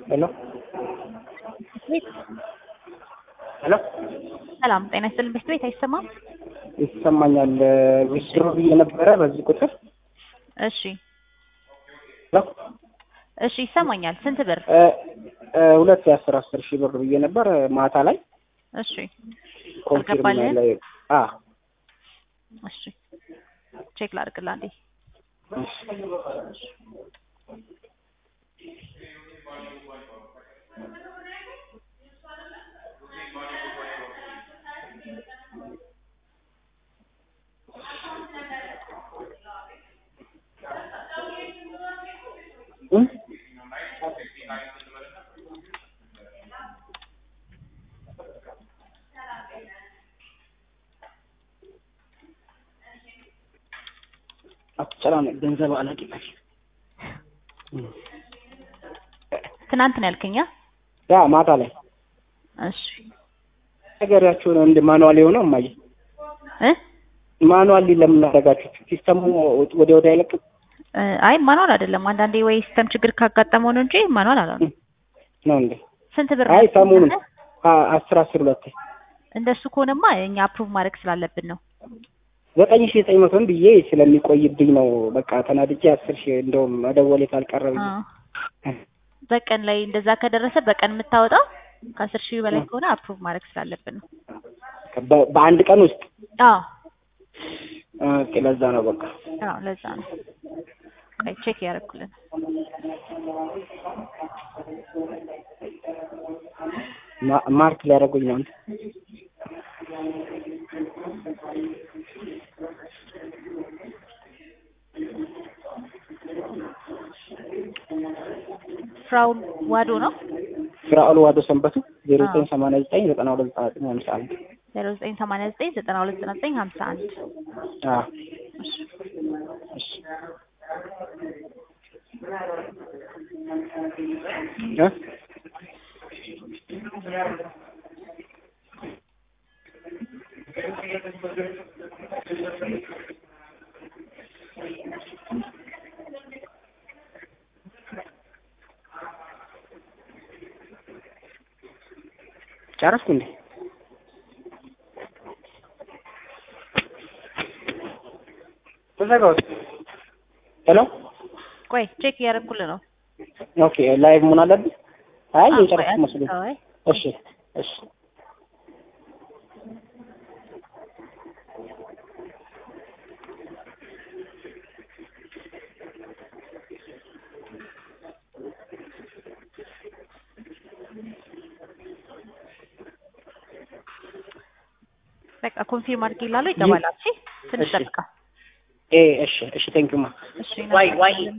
ሄሎ ሄሎ ሰላም ጤና ይስጥልን። ቤት ቤት አይሰማም? ይሰማኛል። ዊዝድሮ ብዬ ነበረ በዚህ ቁጥር እሺ ሄሎ እሺ ይሰማኛል። ስንት ብር? እ እ ሁለት የአስር አስር ሺህ ብር ብዬ ነበር ማታ ላይ እሺ ኮንፊርም አልገባልህም? ላይ አ እሺ ቼክ ላድርግልህ አንዴ። እ አትጨናነቅ፣ ገንዘብ አላቂ ነሽ። ትናንት ነው ያልከኝ? አ? ያ ማታ ላይ እሺ ነገሪያችሁን እንደ ማኑዋል የሆነው እማዬ እ ማኑዋሊ ለምን አደረጋችሁት? ሲስተሙ ወዲያ ወዲያ አይለቅም? እ አይ ማኑዋል አይደለም። አንዳንዴ ወይ ሲስተም ችግር ካጋጠመው ነው እንጂ ማኑዋል አላለም። ነው እንዴ? ስንት ብር አይ ነው? ሰሞኑን አ- አስር አስር ሁለት እንደሱ ከሆነማ እኛ አፕሩቭ ማድረግ ስላለብን ነው። ዘጠኝ ሺህ ዘጠኝ መቶን ብዬ ስለሚቆይብኝ ነው። በቃ ተናድጄ አስር ሺህ እንደውም መደወሌ ካልቀረ ብዬ አ በቀን ላይ እንደዛ ከደረሰ በቀን የምታወጣው ከአስር ሺህ በላይ ከሆነ አፕሩቭ ማድረግ ስላለብን ነው። በ- በአንድ ቀን ውስጥ አዎ ኦኬ፣ ለዛ ነው በቃ አዎ ለዛ ነው። ቆይ ቼክ ያደረኩልን ማ- ማርክ ሊያደርጉኝ ነው። ፍራውል ዋዶ ነው ፍራኦል ዋዶ ሰንበቱ ዜሮ ዘጠኝ ሰማንያ ዘጠኝ ዘጠና ሁለት ዘጠና ዘጠኝ ሃምሳ አንድ ዜሮ ዘጠኝ ሰማንያ ዘጠኝ ዘጠና ሁለት ዘጠና ዘጠኝ ሀምሳ አንድ አዎ እሺ እሺ እ ጨረስኩ እንዴ? ተዘጋው። ሄሎ ቆይ ቼክ እያደረኩልህ ነው። ኦኬ፣ ላይቭ መሆን አለብኝ? አይ አዎ፣ የጨረስኩ ቆይ መስሎኝ። አይ እሺ እሺ በቃ ኮንፊርም አድርጌ ይላሉ ይገባል። እሺ ትንሽ እሺ። ጠብቃ። ኤ እሺ እሺ ቴንኪው ማ እሺ ዋይ ዋይ